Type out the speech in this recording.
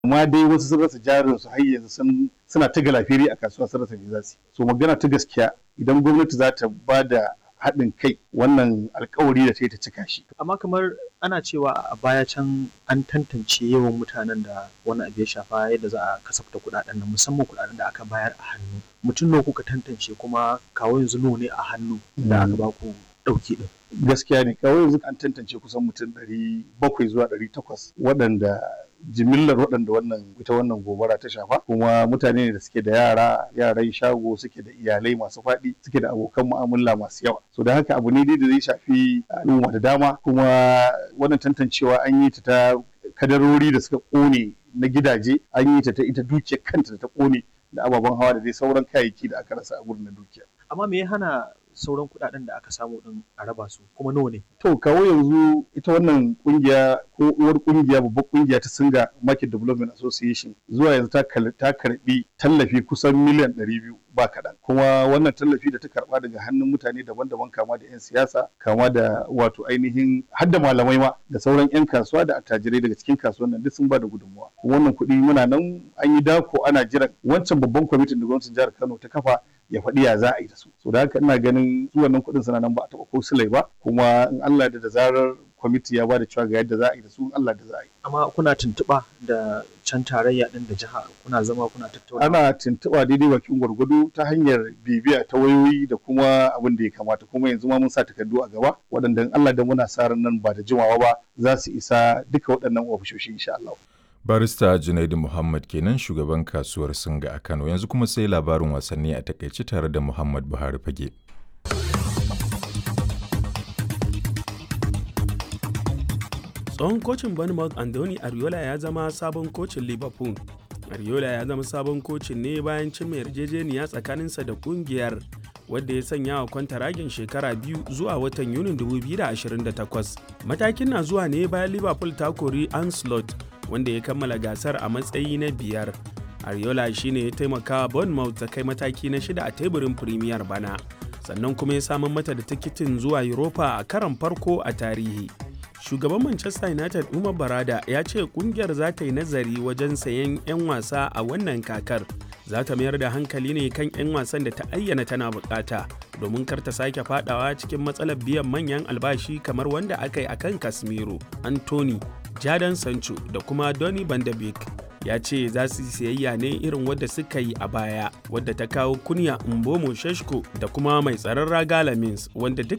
amma dai wasu sun rasa jarin su har yanzu sun suna ta galafiri a kasuwa sun rasa me za su so magana ta gaskiya idan gwamnati za ta ba da haɗin kai wannan alkawari da ta yi ta cika shi amma kamar ana cewa a baya can an tantance yawan mutanen da wani abu ya shafa yadda za a kasafta kuɗaɗen nan musamman kuɗaɗen da aka bayar a hannu mutum nawa kuka tantance kuma kawo yanzu nawa ne a hannu da aka ba ku ɗauki ɗin gaskiya ne kawai yanzu an tantance kusan mutum ɗari bakwai zuwa ɗari takwas waɗanda jimillar waɗanda wannan ita wannan gobara ta shafa kuma mutane ne da suke da yara yaran shago suke da iyalai masu faɗi suke da abokan mu'amala masu yawa so da haka abu ne dai da zai shafi al'umma da dama kuma wannan tantancewa an yi ta ta kadarori da suka ƙone na gidaje an yi ta ta ita dukiyar kanta da ta ƙone da ababen hawa da dai sauran kayayyaki da aka rasa a gurin na dukiya amma me ya hana sauran kuɗaɗen da aka samu din a raba su kuma nawa ne to kawo yanzu ita wannan kungiya ko uwar kungiya babbar kungiya ta singa market development association zuwa yanzu ta karbi tallafi kusan miliyan 200 ba kaɗan kuma wannan tallafi da ta karba daga hannun mutane daban-daban kama da 'yan siyasa kama da wato ainihin hadda malamai ma da sauran 'yan kasuwa da attajirai daga cikin kasuwan nan duk sun ba da gudunmawa wannan kuɗi muna nan an yi dako ana jiran wancan babban kwamitin da gwamnatin jihar kano ta kafa ya faɗi ya za a yi da su so da haka ina ganin su wannan kuɗin suna nan ba a taɓa ko silai ba kuma in Allah da da zarar kwamiti ya ba da cewa ga yadda za a yi da su in Allah da za a yi amma kuna tuntuɓa da can tarayya ɗin da jiha kuna zama kuna tattauna ana tuntuɓa daidai bakin gwargwado ta hanyar bibiya ta wayoyi da kuma abin da ya kamata kuma yanzu ma mun sa takardu a gaba waɗanda in Allah da muna sa ran nan ba da jimawa ba za su isa duka waɗannan ofishoshi insha Allah barista junaidu muhammad kenan shugaban kasuwar singa a kano yanzu kuma sai labarin wasanni a takaice tare da muhammad buhari fage tsohon kocin bournemouth andoni ariola ya zama sabon kocin liverpool ariola ya zama sabon kocin ne bayan cimma yarjejeniya tsakaninsa da kungiyar wadda ya sanya wa kwantaragin shekara biyu zuwa watan yunin 2028 matakin na zuwa ne bayan liverpool ta kori anslot wanda ya kammala gasar a matsayi na biyar ariola shine ya taimaka bournemouth ta kai mataki na shida a teburin premier bana sannan kuma ya samar mata da tikitin zuwa europa a karon farko a tarihi shugaban manchester united umar barada ya ce kungiyar za ta yi nazari wajen sayen 'yan wasa a wannan kakar za ta mayar da hankali ne kan 'yan wasan da ta ayyana tana bukata domin kar ta sake fadawa cikin matsalar biyan manyan albashi kamar wanda aka yi akan casemiro anthony Jadon Sancho da kuma Donny van de Beek ya ce za su siyayya ne irin wadda suka yi a baya wadda ta kawo kunya Mbomo Sheshko da kuma mai tsaron raga Lamins wanda